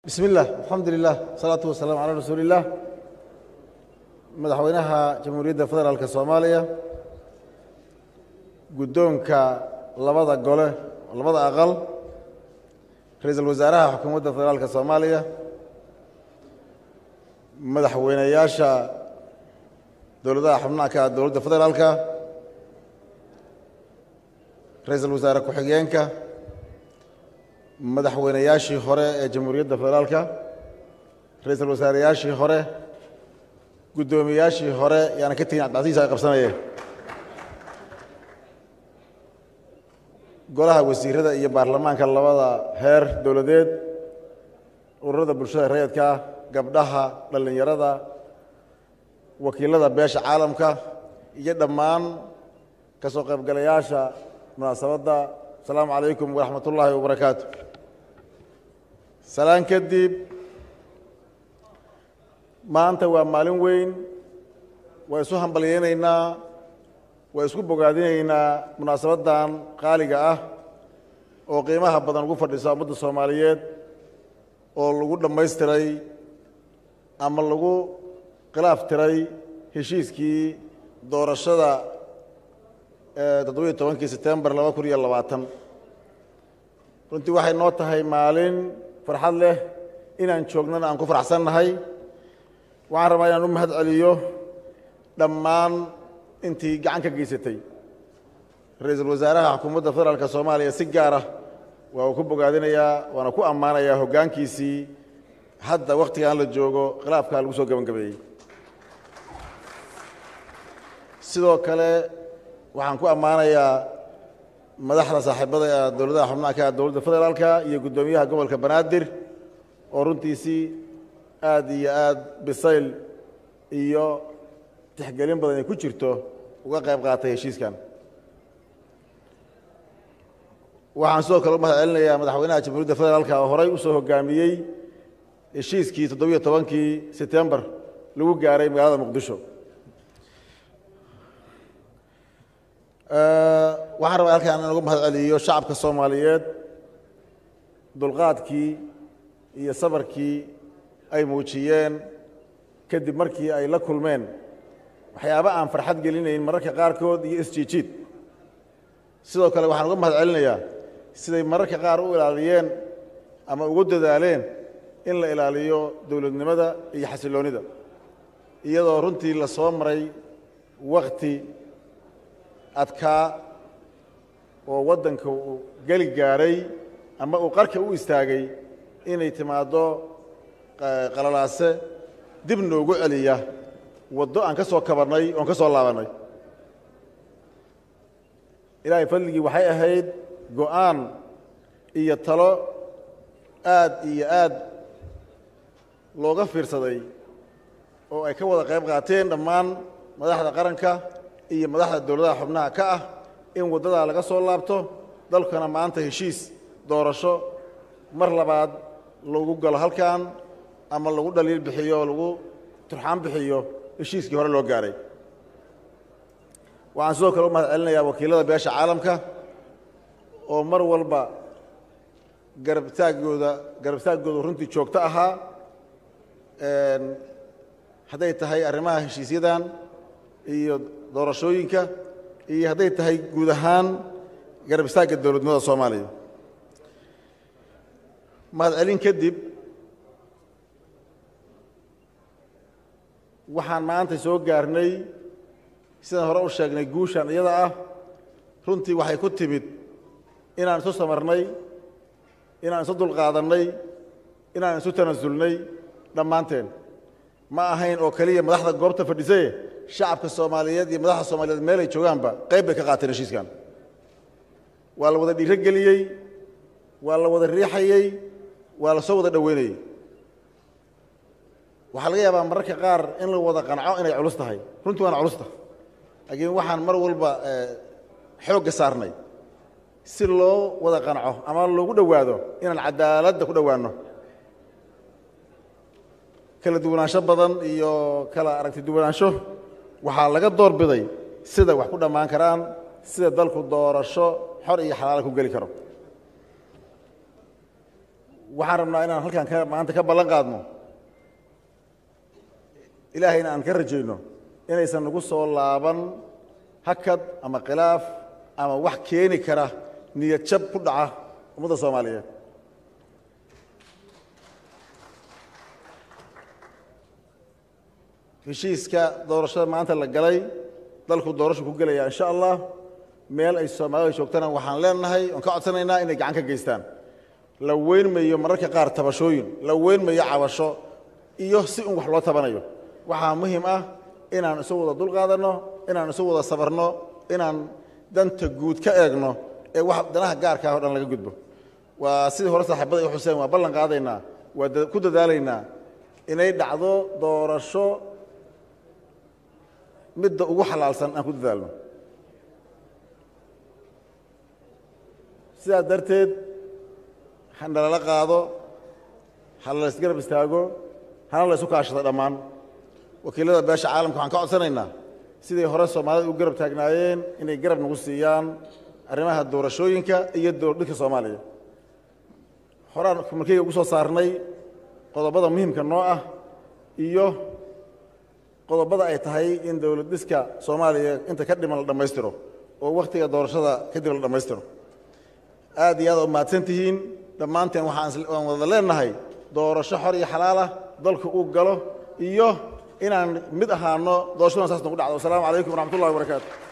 bismi illah alxamdu lilah asalaatu wasalaamu calaa rasuuli illah madaxweynaha jamhuuriyadda federaalka soomaaliya guddoonka labada gole labada aqal ra-iisul wasaaraha xukuumadda federaalka soomaaliya madaxweyneyaasha dowladaha xubnaha ka dowladda federaalka ra-iisul wasaare ku-xigeenka madaxweyneyaashii hore ee jamhuuriyadda federaalka ra-iisul wasaareyaashii hore guddoomiyaashii hore yaana ka tegin cabdicasiis ay qabsanayeen golaha wasiirada iyo baarlamaanka labada heer dowladeed ururada bulshada rayidka ah gabdhaha dhallinyarada wakiilada beesha caalamka iyo dhammaan ka soo qaybgalayaasha munaasabadda asalaamu calaykum waraxmat ullaahi wabarakaatu salaan kadib maanta waa maalin weyn waa isu hambalyaynaynaa waa isku bogaadinaynaa munaasabaddan qaaliga ah oo qiimaha badan ugu fadhisa ummadda soomaaliyeed oo lagu dhammaystiray ama lagu khilaaf tiray heshiiskii doorashada toddobiyo tobankii setembar laba kun iyo labaatan runtii waxay noo tahay maalin farxad leh inaan joognana aan ku faraxsannahay waxaan rabaa inaan u mahad celiyo dhammaan intii gacan ka geysatay ra-iisul wasaaraha xukuumadda federaalka soomaaliya si gaara waa uu ku bogaadinayaa waana ku ammaanayaa hoggaankiisii hadda wakhtigaan la joogo khilaafkaa lagu soo gebangabeeyey sidoo kale waxaan ku ammaanayaa madaxda saaxiibada ee dowladaha xubnaha ka dowladda federaalka iyo guddoomiyaha gobolka banaadir oo runtiisii aad iyo aad bisayl iyo tixgelin badan ay ku jirto uga qayb qaatay heshiiskan waxaan sidoo kale u mahad celinayaa madaxweynaha jamhuuriyadda federaalka oo horay u soo hogaamiyey heshiiskii toddobiyo tobankii setembar lagu gaaray magaalada muqdisho waxaan rabaa halkaan in ugu mahad celiyo shacabka soomaaliyeed dulqaadkii iyo sabarkii ay muujiyeen kadib markii ay la kulmeen waxyaaba aan farxad gelinayn mararka qaarkood iyo isjiijiid sidoo kale waxaan uga mahad celinayaa siday mararka qaar u ilaaliyeen ama ugu dadaaleen in la ilaaliyo dowladnimada iyo xasilloonida iyadoo runtii la soo maray wakti adkaa oo waddanka uu geli gaaray ama uu qarka u istaagay inay timaaddo qalalaase dib noogu celiya waddo aan ka soo kabannay oon ka soo laabannay ilaahay fadligii waxay ahayd go'aan iyo talo aad iyo aad looga fiirsaday oo ay ka wada qayb qaateen dhammaan madaxda qaranka iyo madaxda dowladaha xubnaha ka ah in waddadaa laga soo laabto dalkana maanta heshiis doorasho mar labaad lagu galo halkan ama lagu dhaliil bixiyo lagu turxaan bixiyo heshiiskii hore loo gaaray waxaan sidoo kale u mahad celinayaa wakiilada beesha caalamka oo mar walba garabtaaggooda garabtaaggooda runtii joogto ahaa hadday tahay arrimaha heshiisyadan iyo doorashooyinka iyo hadday tahay guud ahaan garab istaagga dowladnimada soomaaliya mahad celin kadib waxaan maanta soo gaarnay sidaan hore u sheegnay guushan iyada ah runtii waxay ku timid inaan isu samarnay inaan isu dulqaadannay inaan isu tanasulnay dhammaanteen ma ahayn oo keliya madaxda goobta fadhisaye shacabka soomaaliyeed iyo madaxda soomaaliyeed meel ay joogaanba qayb bay ka qaateen heshiiskan waa la wada dhiiro geliyey waa la wada riixayey waa la soo wada dhoweynayey waxaa laga yaabaa mararka qaar in la wada qanco inay culus tahay runtii waana culusta laakiin waxaan mar walba xoogga saarnay si loo wada qanco ama loogu dhowaado inaan cadaaladda ku dhowaanno kala duwanaansho badan iyo kala aragti duwanaansho waxaa laga door biday sida wax ku dhammaan karaan sida dalku doorasho xor iyo xalaala ku geli karo waxaan rabnaa inaan halkan ka maanta ka ballan qaadno ilaahayna aan ka rajayno inaysan nagu soo laaban hakad ama khilaaf ama wax keeni kara niyad jab ku dhaca ummadda soomaaliyeed heshiiska doorashada maanta la galay dalku doorashu ku gelaya insha allah meel ay soomaalida joogtana waxaan leenahay oon ka codsanaynaa inay gacan ka geystaan la weynmayo mararka qaar tabashooyin la weynmayo cabasho iyo si un wax loo tabanayo waxaa muhiim ah inaan isu wada dulqaadanno inaan isu wada sabarno inaan danta guud ka eegno ee wax danaha gaarka ah o dhan laga gudbo waa sidii hore saaxiibada i xuseen waa ballan qaadaynaa waa ku dadaalaynaa inay dhacdo doorasho midda ugu xalaalsan aan ku dadaalno sidaas darteed hana lala qaado hala la isgarab istaago hana la isu kaashado dhammaan wakiilada beesha caalamka waxaan ka codsanaynaa siday hore soomaalida u garab taagnaayeen inay garab nagu siiyaan arrimaha doorashooyinka iyo dowladhidka soomaaliya horaan markeyga ugu soo saarnay qodobada muhiimka noo ah iyo qodobada ay tahay in dowlad dhiska soomaaliya inta ka dhiman la dhammaystiro oo wakhtiga doorashada kadib la dhammaystiro aad iyo aad u mahadsan tihiin dhammaanteen waxaan wada leenahay doorasho xor iyo xalaal ah dalku uu galo iyo inaan mid ahaano doorashadan saas nagu dhacdo wasalaamu calaykum waraxmat ullahi wabarakaatu